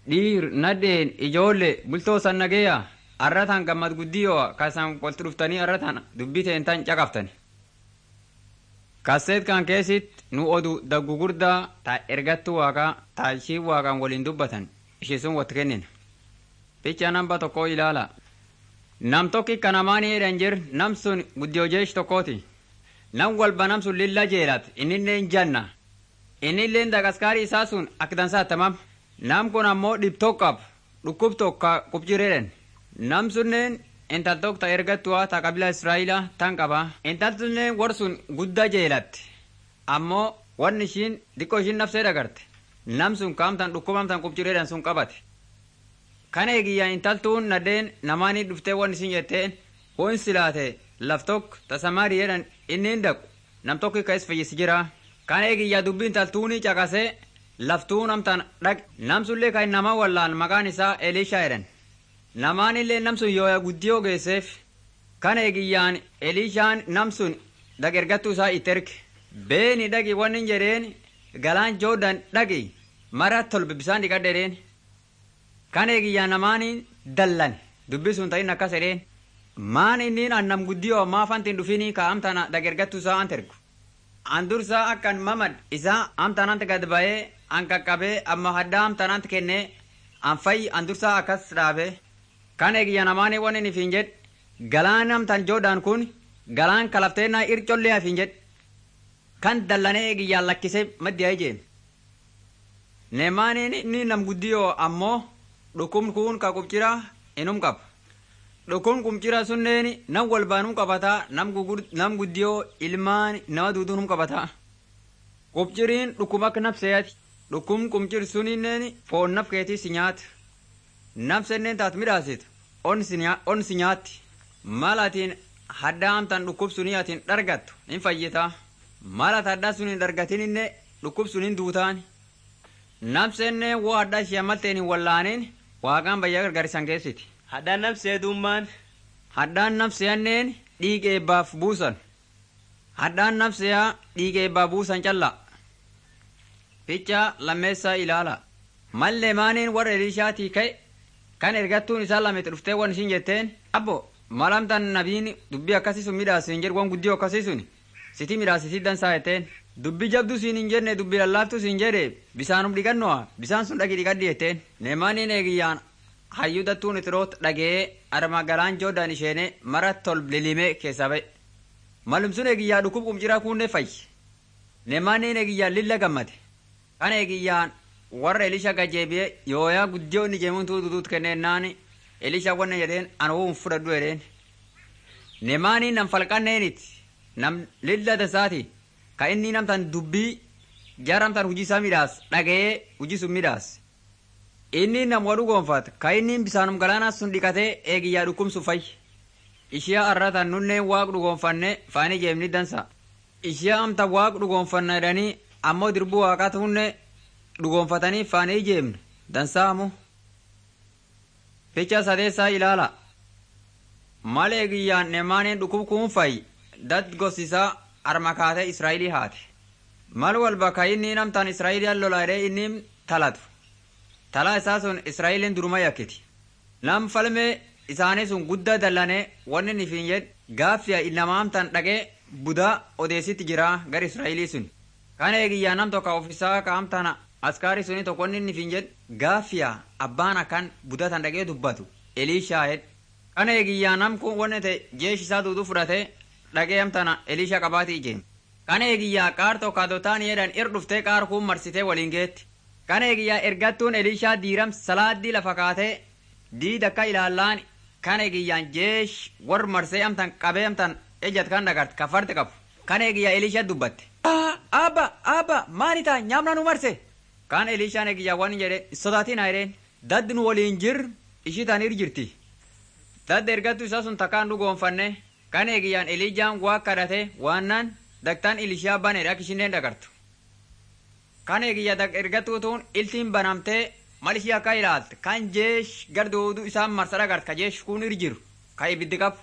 dhiir nadheen ijoollee bultoo san nageeya arratan gammad guddiyoo kasan walitti dhuftanii arratan dubbii teentan caqaftani. Kaseet kan keessit nu odu daggu guddaa ta ergattu waaqaa ta ishii waaqaan waliin dubbatan ishii sun watti kennina. Picha namba tokko ilaala. Nam tokki kanamaanii jedhan jir nam sun guddiyoo jeesh tokkooti. Nam walba nam sun lilla jeelat innillee janna. Innillee dagaskaarii isaa sun akka dansaa tamam. Nam kun ammoo dhibtoo qab dhukkub tokko qubjireedhan. Nam sunneen intal tokko ta ergattuwa ta qabila Israa'ila tan qaba. Intal sunneen war sun guddaa jeelatti. Ammoo wanni ishiin xiqqoo ishiin nafsee dagarte. Nam sun kaamtan dhukkubamtan qubjireedhan sun qabate. Kana eegiyyaa intaltuun nadeen namaanii dhuftee waan isin jetteen hoon silaate laf tokko tasamaarii jedhan inni hin dhaqu nam tokko ka'es fayyisi jira. Kana eegiyyaa dubbii intaltuunii caqasee laftuun amtaan dhaq namsullee kan nama wallaan maqaan isaa Elishaa jedhan. Namaanillee namsun yooya guddiyoo geesseef kana eegiyyaan Elishaan namsun dagergattuu isaa itti erge. Beeni dhaqi wanni jedheen galaan joodan dhaqi mara tolbe bisaan dhiqadheedheen. Kan eegiyyaa namaanii dallan dubbi sun ta'in akkas jedheen maan inni annam guddiyoo maaf antiin dhufinii ka amtana dagergattu isaa an tergu. An dursaa akkan mamad isaa amtanant gad ba'ee an qaqqabee amma haddaa amtanant kennee an fayyi an dursaa akkas dhaabe. Kan eegiyyaa namaanii waan inni fiin jedh galaan amtan joodaan kun galaan kalafteenaa ircollee hafiin jedh kan dallanee eegiyyaan lakkisee maddiyaa ijeen. Nemaaniin inni nam guddiyoo ammoo dhukkubni kun ka qubcira inum qaba. Dhukkubni qubcira sunneen nam walbaanum qabataa nam guddiyoo ilmaan nama duuduunum qabataa. Qubciriin dhukkuba akka nafseeti. Dhukkubni qubcir suninneen foon naf keetii si nyaata. Nafsenneen taat midhaasitu on si nyaatti. Mal atiin haddaa amtan dhukkub sunii atiin dhargattu in fayyitaa. Mal ati haddaa suniin dhargatininne dhukkub suniin duutaani. Nafsennee woo haddaa ishee malteen hin wallaaniin waaqaan bayyaa gargaarisan keessiti. Haddaan nafsee dummaan. Haddaan nafseyanneen dhiiga eebbaaf buusan. Haddaan nafseyaa dhiiga eebbaa buusan callaa. Picha lammeessaa ilaala. Mallee maaniin warra Elishaatii ka'e kan ergattuun isaa lametti dhuftee waan ishiin jetteen abbo malamtan nabiin dubbii akkasii sun midhaasin jedhu waan guddiyoo akkasii sun siti midhaasisii dansaa jetteen. Dubbi jabdu siin hin jenne dubbi lallaaftu siin jedhe bisaanum dhiqannoa bisaan sun dhaqi dhiqadhi jetteen. Neemaaniin eegiyyaan hayyuu dattuun itiroot dhagee arma galaan joodaan isheene mara tol lilimee keessaa ba'e. Malum sun eegiyyaa dhukkub qumciraa kunnee fayyi. Neemaaniin eegiyyaan lilla gammade. Kan eegiyyaan warra Elisha gajeebi'ee yooyaa guddiyoo inni jeemuun tuututuut kenneennaan Elisha wanna jedheen an ho'uun fudhadhu jedheen. Neemaaniin nam falqanneeniiti nam lilla dasaati. ka inni namtan dubbii jaaramtan hujii isaa midhaas dhaga'ee hujii sun midhaas. Inni nam wadhu gonfata ka inni bisaanum galaanaa sun dhiqatee eegiyyaa dhukkubsu fayyi. Ishiyaa arratan nunneen waaq dhugoonfanne faanii jeemni dansa. Ishiyaa amta waaq dhugoonfanna jedhanii ammoo dirbuu waaqaa hunne dhugoonfatanii faanii jeemne dansaamu. Ficha sadeessaa ilaala. Mal eegiyyaan nemaaniin dhukkub kuun fayyi dat gosisaa armakaatee Israa'ilii haate. Mal walba ka inni namtaan Israa'iliyaan lolaadhee inni talatu. Talaa isaa sun Israa'iliin duruma yakkiti. Nam falmee isaanii sun guddaa dallanee wanni inni fiin jedh gaaffiya nama amtaan dhaqee budaa odeessitti jira gar Israa'ilii sun. Kana eegiyyaa nam tokko ofisaa ka amtaan askaarii suni tokko wanni inni fiin jedh gaaffiya abbaan akkan budatan dhaqee dubbatu Eliishaa jedh. Kana eegiyyaa nam kun wanni ta'e jeeshi isaa duuduu fudhatee dhaqee amtana Elisha qabaati ijeen. Kana eegiyyaa qaar tokko dotaan jedhan ir dhuftee qaar kun marsitee waliin geetti. Kana eegiyyaa ergattuun Elishaa diiram salaaddii lafa kaatee diida akka ilaallaan kana eegiyyaan jeesh war marsee amtan qabee amtan ejjat kan dhagarte kaffarte qabu. Kana eegiyyaa Elisha dubbatte. Abba abba maani ta'a nyaamna nu marse. Kan Elishaan eegiyyaa waan jedhe sodaatiin hayreen daddi nu waliin jir ishii taanir jirti. Dadda ergattuu isaa sun takkaan dhugoonfanne kan eegiyyaan Elijaan waa kadhate waannan daktaan Elishaa baneedha akka isheen dhagartu. Kan eegiyyaa ergatuutuun iltiin banamtee mal ishii akka ilaalte kan jeesh gardooduu isaan marsa dhagarte ka jeesh kun irjiru ka ibiddi qabu.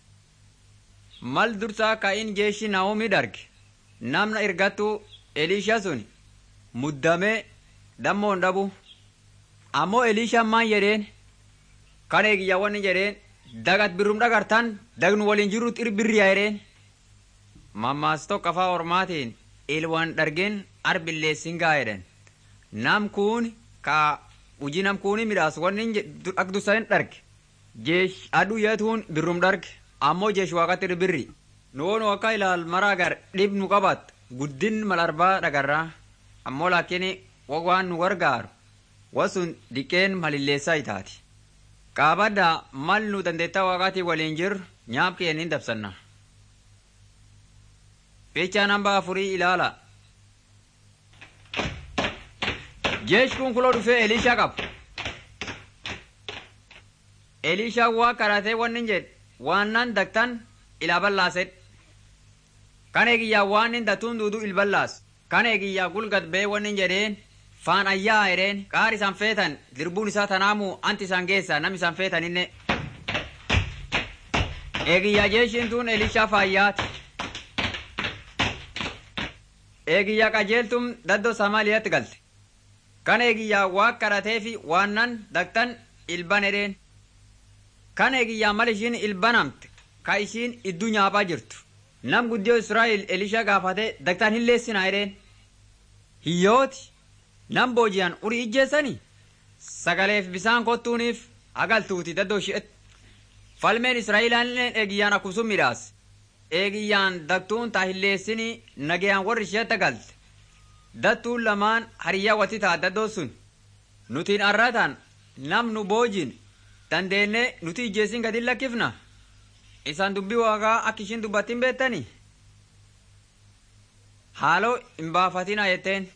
Mal dursaa ka in jeeshi Naoomii darge namna ergattuu Elishaa sun muddamee dammoon dhabu ammoo eliishaan maan jedheen kan eegiyyaa wanni jedheen dagat birrum dhagartan dagnu waliin jirut irbirriyaa jedheen mammaas tokko afaa ormaatiin ilwaan dhargeen arbilleessin gaa jedhan nam kun ka hujii nam kuuni midhaas wanni ak dusanin dharge jeesh aduu yeetuun birrum dharge ammoo jeesh waaqatti irbirri nuwoonu akka ilaal maraa gar dhib nu qabat guddin malarbaa dhagarraa ammoo laakiin waan nu gargaaru wasun diqeen malilleessaa itaati qaabadda mal nu dandeettaa waaqaatii waliin jirru nyaab keennin dabsanna fiichaa namba afurii ilaala jeesh kun kuloo dhufee eliishaa qaba eliishaa waa kadhatee wannin jedhe waan nan daktan ilaa ballaasedhe kan eegiyyaa waan hin datuun duudu ilballaas kan eegiyyaa gulgat bee wannin jedheen faan ayyaa jedheen qaar isaan feetan dirbuun isaa tanaamu anti isaan geessa nam isaan feetaninne eegiyyaa jeeshiin tuun elishaa faayyaati eegiyyaa qajeeltum daddoo samaaliyaatti galte kan eegiyyaa waa kadhatee fi waannan daktan ilban edheen kan eegiyyaa mal ishiin ilbanamte ka ishiin idduu nyaaphaa jirtu nam guddiyoo israa'el elisha gaafate daktaan hin leessinaa edheen hiyyooti nam booji'an urii ijjeessanii sagaleef bisaan kottuuniif agaltuuti daddoo shi'et falmeen israa'elaalleen eegiyyaan akkusum midhaas eegiyyaan daktuun taa hin leessinii nagayaan warri shi'etta galte dattuun lamaan hariyyaa watti taa daddoo sun nutiin arratan nam nu boojin dandeenne nuti ijjeessin gadin lakkifna isaan dubbii waaqaa akka ishiin dubbattiin beettanii haaloo hin baafatina jetteen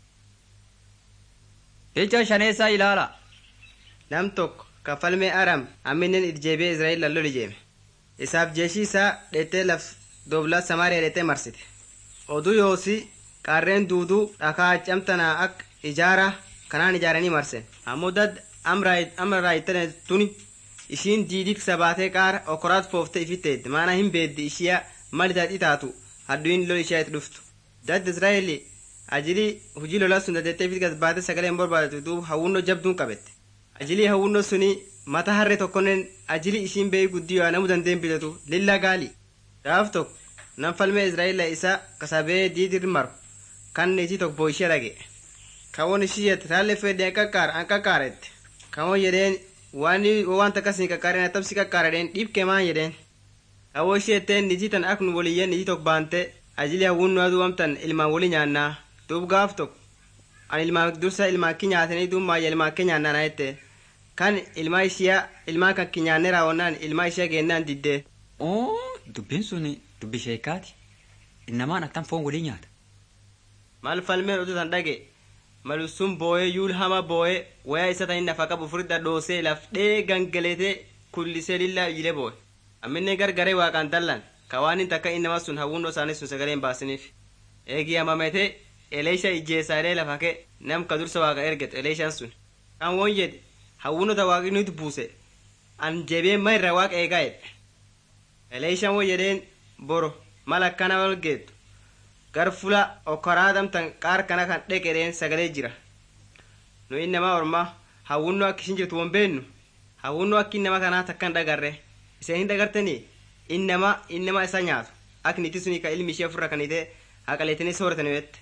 jecha shaneessaa ilaala nam tokko kafalmee aram amminen irjeebee israa'el lallol ijeeme isaaf jeeshii isaa dheettee laf doblaa samaariyaa dheettee marsite oduu yoosi qarreen duuduu dhakaa camtanaa akka ijaara kanaan ijaaranii marsen ammoo dad amra raayitane tuni ishiin diidit sabaatee qaara okoraat fooftee ifitteedde maana hin beeddi ishiya mal itaadhi taatu hadduin lol ishiyaa itti dhuftu dad israa'eli ajilii hujii lolaa sun dadeettee fit gasbaate sagalee hin barbaadatu duub hawwunnoo jabduun qabette ajilii hawwunnoo suni mata harree tokkonnen ajilii ishiin beeyi guddiyoo namu dandeen bitatu lilla gaali gaaf tokko nam falmee israa'ela isa kasabee diidir maru kan niitii tokko boo ishee dhage kawon ishiyet raalle fedhe an qaqqaara an qaqqaarette kawon jedheen waan waan takkas ni qaqqaaren atabsi qaqqaara jedheen dhiibkee maan jedheen kawoo isheetteen niitii tan ak nu waliyyeen niitii tokko baante ajilii hawwunnoo aduu amtan ilmaan wali nyaannaa duub gaaf tokko an ilmaan dursa ilmaan ki nyaatanii duub maayya ilmaan ke nyaannaan jette kan ilmaa ishiyaa ilmaan kan ki nyaanne raawwannaan ilmaa ishee geennaan diddee oo dubbiin sun dubbi sheekaati innamaan attan foon walii nyaata mal falmeen oduu tan dhage malu sun booyee yuul hama booyee wayaa isa tahin nafa qabu furda dhoosee lafdhee gangaletee kullisee lillaa ijilee booye amminne gargaree waaqaan dallan ka waan hin takka innama sun hawwunnoo isaanii sun sagalee hin baasiniif eegii hamametee eleesha ijjeessaalee lafa kee nam ka dursa waaqa ergetu eleeshaan sun kan woon jedhe hawwunnota waaqni nuti buuse an jebee ma irra waaqa eegaa jedhe eleeshaan won jedheen boro mal akkana wal geettu gar fula okkoraadamtan qaar kana kan dheqedheen sagalee jira nu innama orma hawwunnoo akka ishin jirtu won beennu hawwunnoo akka innama kanaa takkan dhagarre iseen hin dhagartanii innama innama isa nyaatu ak niti suni ka ilmi ishee ofirra kanite haqaleetini sooratani wette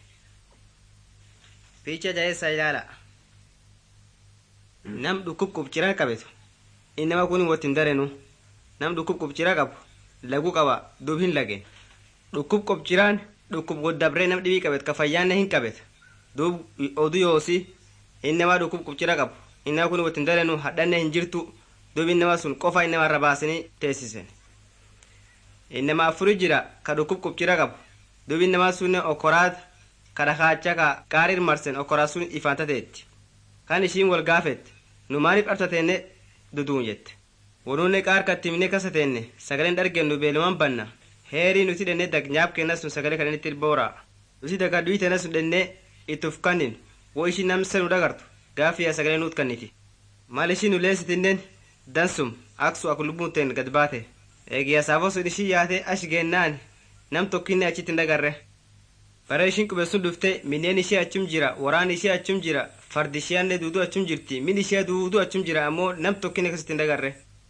fiicha jaheessa ilaala nam dhukkub qubcira qabetu innama kun wottin darenu nam dhukkub qubcira qabu lagu qaba duub hin lagen dhukkub qubciraan dhukkub goddabree nam dhibii qabet ka fayyaanne hin qabet duub odu yoosi innama dhukkub qubcira qabu innama kun wottin darenu hadhanne hin jirtu duub innama sun qofa innama irra baasanii teessisen innama afuri jira ka dhukkub qubcira qabu duub innama sunne okoraat ka dhakaacha ka qaarir marsen okoraa sun ifaantateetti kan ishiin wal gaafette nu maaliif dhabtateenne duduun jette wanuunne qaar kattimne kasateenne sagaleen dhargennu beeluman banna heerii nuti dhenne dag nyaab kenna sun sagalee kan inni boora nuti daga dhuyitena sun dhenne ittuf kannin wo ishi namsa nu dhagartu gaafiya sagalee nuut kanniti mal ishi nu leessitinnen dansum aksu ak lubbuunteen gad baate eegiya saafo sun ishii yaate ash geennaan nam tokkinne achitti hin dhagarre bara ishiin qube sun dhufte minneen ishee achum jira waraan ishee achum jira fardi isheellee duuduu achum jirti min ishee duuduu achum jira ammoo nam tokkinne akkasitti hin dagarre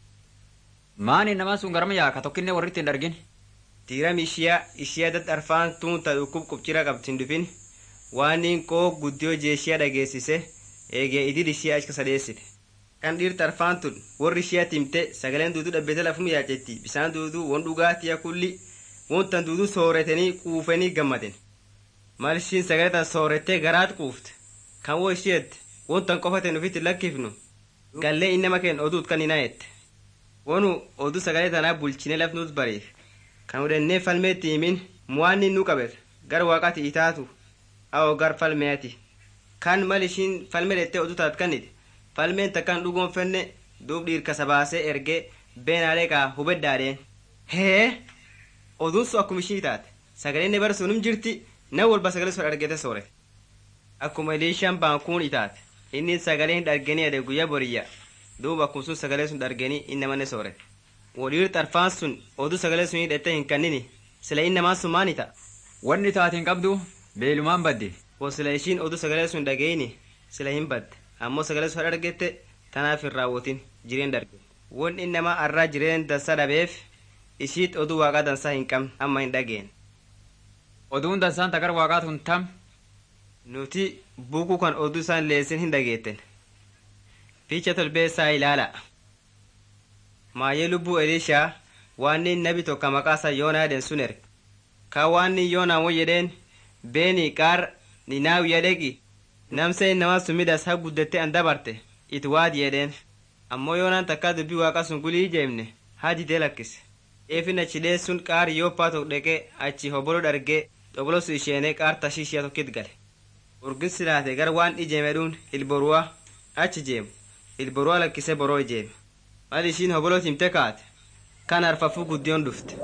maani namaan sun garma yaa ka tokkinne warritti hin argin diiram ishiyaa ishiyaa dad arfaan tuun ta dhukkub qubcira qabdi hin dhufin waaniin koo guddiyoo jeeshiyaa dhageessise eegee idil ishiyaa achi sadeessite kan dhiirta arfaan tun warri ishiyaa timte sagaleen duuduu dhabbete lafum yaacetti bisaan duuduu won dhugaatiya kulli wontan duuduu sooretanii quufanii gammaden mal ishiin sagalee tan soorettee garaat quufte kan wo ishiyeette wontan qofaten ufitti lakkifnu gallee innama keen oduut kan hinayette wonu oduu sagalee tanaa bulchine lafnuus bariif kan udhennee falmeetti himin muwaanni nu qabet gar waaqati itaatu awo gar falmeeti kan mal ishiin falme dhettee oduu taat kannite falmeen takkan dhugoonfenne duub dhiirkasa baasee ergee beenaalee kaa hubeddaadheen hee oduun sun akkuma ishii taate sagaleen ne bara sunum jirti nan walba sagalee sun argete soore akkuma eliishaan baankuun itaate inni sagalee hin dharganii ade guyyaa boriyya duuba akkuma sun sagalee sun dharganii innamanne soore waliir xarfaan sun oduu sagalee sun hidhette hin kannini sila innamaan sun maani ta'a wanni taate hin qabdu beelumaan badde wo sila ishiin oduu sagalee sun dhageyini sila hin badde ammoo sagalee sun argette tanaaf hin raawwatin jireen darge won innamaa arraa jireen dansa dhabeef ishiit oduu waaqaa dansaa hin qabne amma hin dhageen oduun dansaan tagar waaqaatu hin tam nuti buukuu kan oduu isaan leessin hin dhageetten fiicha tolbeessaa ilaala maayee lubbuu eliishaa waanni nabi tokko maqaasaa yoonaa jedhen sun erge kaa waanni yoonaa won jedheen beeni qaar ninaawiya dhegi namsa innamaa sun midhas ha guddette an dabarte it waadi jedheen ammoo yoonaan takkaa dubbii waaqa sun gulii jeemne haa didee lakkise eefin achi dheessun qaar yoppaa tokko dheqee achi hobolo dhargee xobolosu isheenee qaar tashiishiya tokkit gale urgin silaate gar waan ijeemedhuun ilboruwa achi jeemu ilboruwa lakkise boroo ijeeme mal ishiin hobolo timte kaate kan harfafuu guddiyoon dhufte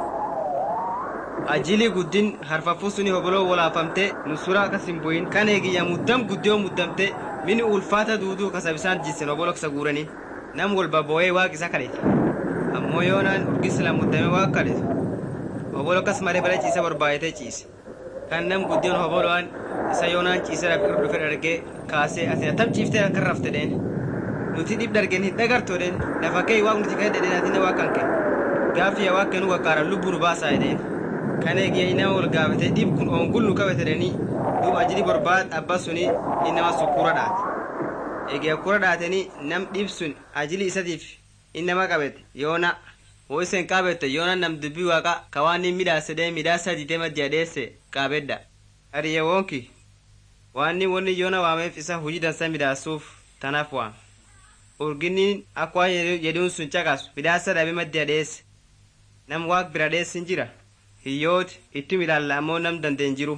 ajilii guddin harfafuu suni hoboloo wolaafamte nusura akkas hin bu'in kan eegiyya muddam guddiyoo muddamte mini ulfaata duuduu kasabisaan jisen hobolo kasa guuranii nam walba boo'ee waaq isa kadhete ammoo yoonaan urgin sila muddame waaq kadhetu hobolo kas malee bala ciisa barbaayatee ciise kan nam guddiyoon hobolo'aan isa yoonaan ciise rakkir dhufe dhargee kaasee ati atam ciiftee akka rafte dheen nuti dhib dhargeen hin dhagartoo dheen lafa kee waaq nuti kadhe dhedheen atine waaq kan kee gaafiya waaq kennu qaqqaaran lubbuu nu baasaa jedheen kan eegiyya inama wal gaafate dhib kun oongul nu qabate dhanii duuba ajili barbaad abba suni inama sun kura dhaate eegiyya kura dhaatanii nam dhib sun ajili isatiif inama qabete yoona wo isen qaabette yoona nam dubbii waaqa ka waan hin midhaasedhee midhaasa dite maddiya dheesse qaabedha hariyye wonki waanni wonni yoona waameef isa hujii dansa midhaasuuf tanaaf waame urginniin akka waan jedhuun sun caqasu midhaasa dhabe maddiya dheesse nam waaq bira dheessi hin jira hiyyooti itti ilaalla ammoo nam dandeen jiru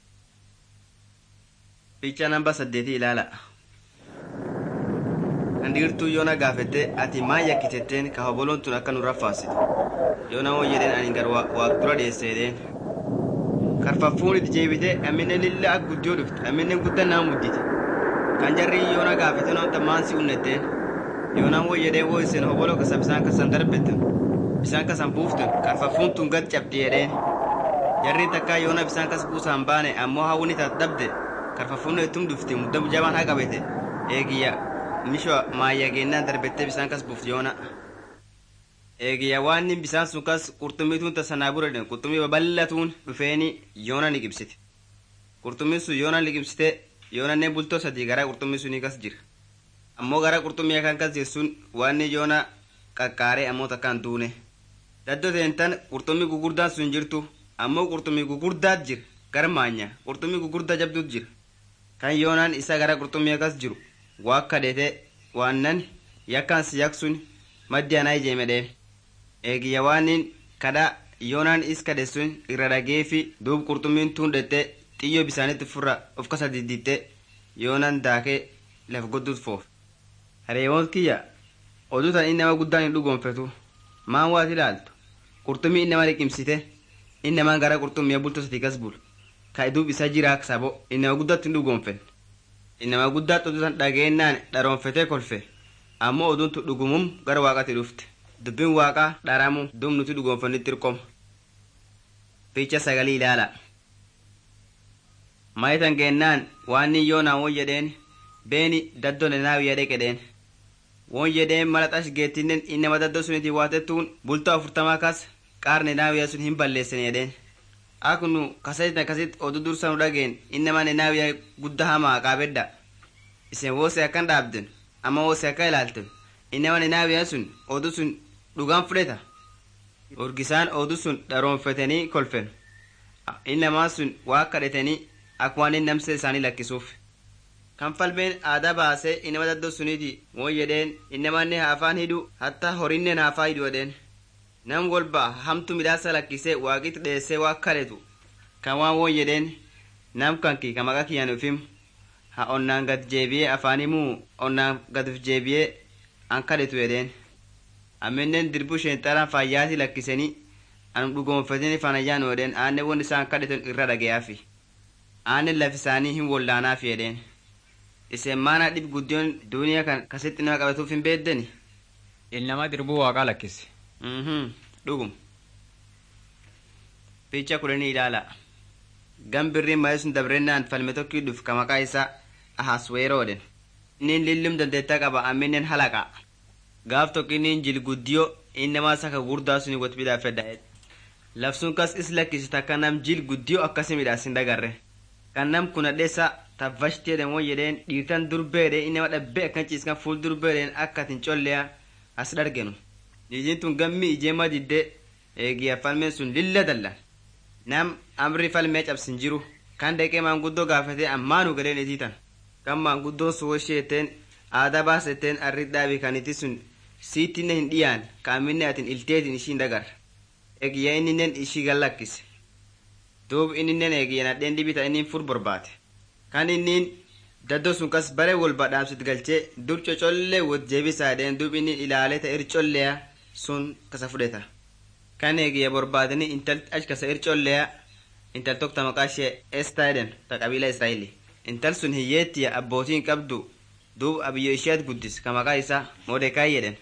fiicha namba saddeetii ilaala kan dhiirtuu yoona gaafette ati maan yakkitetteen ka hoboloon tun akka nu raffaasitu yoona won jedheen ani gar waaq dura dheesse jedheen karfaffuun itti jeebite amminen lilla ak guddiyoo dhufte amminen guddan naa muddite kan jarri yoona gaafete noon tammaan si unnetteen yoonaan won jedheen wo isin hobolo kasa bisaan kasan darbetten bisaan kasan buuftun karfaffuun tun gad cabdi jedheen jarri takkaa yoona bisaan kas buusaan baane ammoo hawwini taat dhabde karfaffuun ittum dhufti muddamu jabaan haa qabete eegiyya misho maayya geennaan darbettee bisaan kas buufti yoona eegiyya waanni bisaan sun kas qurxummituun tasanaa bura den qurxummii babal'atuun dhufeeni yoona liqimsite qurxummiin sun yoona liqimsite yoonannee bultoo sadii gara qurxummii sunii kas jira ammoo gara qurxummii kan kas jirsun waanni yoona qaqqaaree ammoo takkaan duune daddoo teentan qurxummii gugurdaan sun jirtu ammoo qurxummii gugurdaat jira gara maanya qurxummii gugurdaa jabduut jira kan yoonaan isa gara qurxummii akkas jiru waa kadhete waannan yakkaan si yaksun maddi anaa ijeemedheen eegiyya waanin kadha yoonaan is kadhe sun irra dhageefi duub qurxummiin tuun dhette xiyyoo bisaanitti furra of kasa didditte yoonaan daakee laf godduut foof hareewoon kiyya oduu tan innama guddaan hin dhugoonfetu maan waat ilaaltu qurxummii innama liqimsite innamaan gara qurxummii bultoo sati gas bulu ka duub isa jiraa sabo innama guddaatti hin dhugoonfen innama guddaatti oduu tan dhageennaan dharoonfetee kolfe ammoo oduun tu dhugumum gara waaqatti dhufte dubbiin waaqaa dharamu duub nuti dhugoonfannitti hirqoma fiicha sagalii ilaala mayitan geennaan waan nin yoonaan won jedheen beeni daddoo nenaawi yadhe qedheen won jedheen mala xash geettinen innama daddoo suniti waatettuun bultaa afurtamaa kas qaar nenaawiyaa sun hin balleessan jedheen aknu kasatit akasit odu dursanu dhageen innama nenaawiyaa gudda hamaa qaabedda isen woose akkan dhaabden amma woose akka ilaalten innama nenaawiyaa sun odu sun dhugaan fudheta urgisaan odu sun dharoonfetanii kolfen innamaa sun waa kadhetanii akka waan inni namse isaanii lakkisuuf kan falmeen aadaa baasee innama daddoo suniiti won jedheen innamanne haafaan hidhu hatta horinnen haafaa hidhu jedheen nam golba hamtu midhaasa lakkisee waaqitti dheessee waa kadhetu kan waan won jedheen nam kanki ka maqa kiyyan ufim ha onnaan gad jeebiyee afaanimuu onnaan gaduf jeebiyee an kadhetu jedheen amminen dirbu sheenxaraan faayyaati lakkisanii an dhugoonfatini fanayyaan jedheen aanne won isaan kadhetan irra dhageyaafi aanne laf isaanii hin wollaanaafi jedheen isen maana dhib guddiyoon duuniyaa kan kasitti nama qabatuuf hin beeddeni ilnama dirbuu waaqaa lakkise dhugum picha kudhanii ilaala gam birriin malee sun dabrennaan falme tokkii dhuf ka maqaa isaa ahasweeroodhen innin lillum dandeettaa qaba amminen halaqa gaaf tokko innin jil guddiyo innamaa saka gurdaa suni wot midhaafedha lafsun kas is lakkisi takka nam jil guddiyo akkasi midhaasin dagarre kan nam kunadheessa tabbashti jedhen won jedheen dhiirtan durbeedhe innama dhabbe akkan ciiskan fuul durbeedhen akka atin colleya as dhargenu niitiin tun gammi ijeema didde eegiya falmeen sun lilla dallan nam amri falmee cabsin jiru kan deqee maanguddoo gaafate ammaanu galeen itiitan kan maanguddoon sun wosheeteen aadaa baasetteen arri dhaabi kaniti sun siittinne hin dhiyaan kaaminne atin ilteetin ishiin dagar eegiyya inninen ishii gallakkise duub inninen eegiyya nadheen dhibita innin fur borbaate kan innin daddoo sun kas bare wol badhaamsit galchee dur cocollee wot jeebisaadheen duub innin ilaalee ta ir colleya sun kasa fudheta kan eegiyya borbaadanii intal ach kasa ir colleya intal tokko maqaa ishee estaa jedhen ta qabiila israa'eli intal sun hiyyeettiya abbootiin qabdu duub abiyyo isheet guddis ka maqaa isaa modekaay jedhen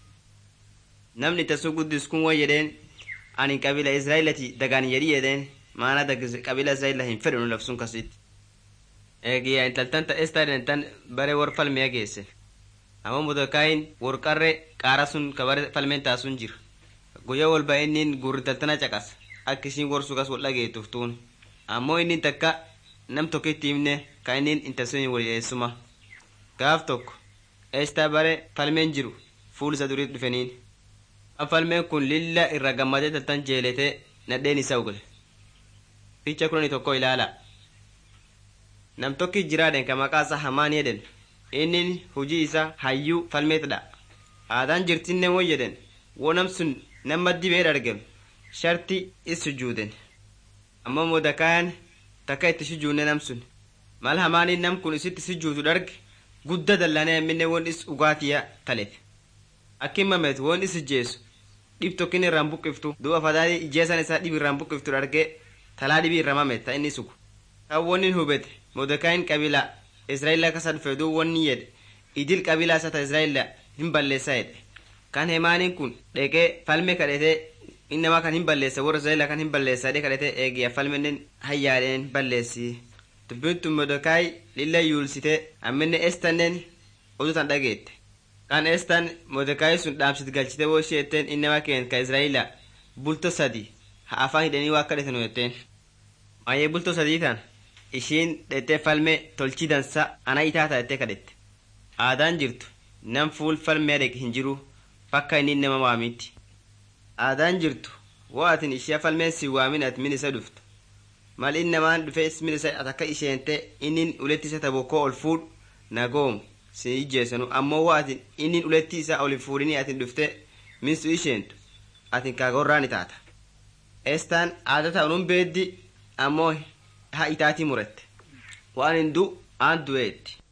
namni tasuu guddis kun won jedheen ani qabiila israa'elati dagaan jedhi jedheen maana qabiila israa'ela hin fedhanu labsun kasitti eegiyya intaltan ta estaa jedhen tan bare wor falmiya geesse amma modekaayin wor qarre qaara sun ka bare falmeen taasun jira guyyaa walba innin gurri taltana caqas akka ishiin gorsu kas wal dhageettuuf tuun ammoo innin takka nam tokkitti himne ka innin intalsuni wal eessuma gaaf tokko eestaa bare falmeen jiru fuul isa duriit dhufeniin kan falmeen kun lilla irra gammadee taltan jeeletee nadheen isa ugale ficha kudhanii tokko ilaala nam tokki jiraadhen ka maqaa isaa hamaan jedhen innin hujii isa hayyuu falmeetdha aadaan jirtinne won jedhen wo nam sun nama dibee dhargem sharti is sujuuden ammoo modekaayan takka itti sujuudne nam sun mal hamaaniin nam kun isitti sujuudu dharge gudda dallanee amminne won is ugaatiya talet akkin mamet won is ijjeessu dhib tokkin irraan buqqiftu duuba fadaadii ijjeesan isaa dhib irraan buqqiftu dharge talaa dhibii irra mamet ta inni sugu kan wonin hubete modekaayin qabila israa'ila kasa dhufe duu wonni jedhe idil qabila isa ta israa'ila hin balleessa jedhe kan hemaaniin kun dheqee falme kadhetee innama kan hin balleessa warra israa'ila kan hin balleessa dhee kadhetee eegiya falmenen hayyaadheen balleessi dubbintu modekaay lilla yuulsite amminne estannen odutan dhageette kan estan modekaay sun dhaamsit galchite woo isheetteen innama keen ka israa'ila bulto sadi ha afaan hidhanii waa kadhetanu jetteen maayee bulto sadii tan ishiin dhettee falme tolchii dansa ana itaata jettee kadhette aadaan jirtu nam fuul falmee dheqe hin jiru fakka inni nama waamitti aadaan jirtu woo atin ishee falmeen si waamin at min isa dhuftu mal in namaan dhufe ismin isa at akka isheente innin uletti isa tabokkoo ol fuudhu nagoomu si ijjeessanu ammoo woo atin innin uletti isa ol hin fuudhinii atin dhufte min su isheentu atin kaagorraani taata estaan aada ta'unuun beeddi ammoo ha itaatii murette waan hin du aan du'eetti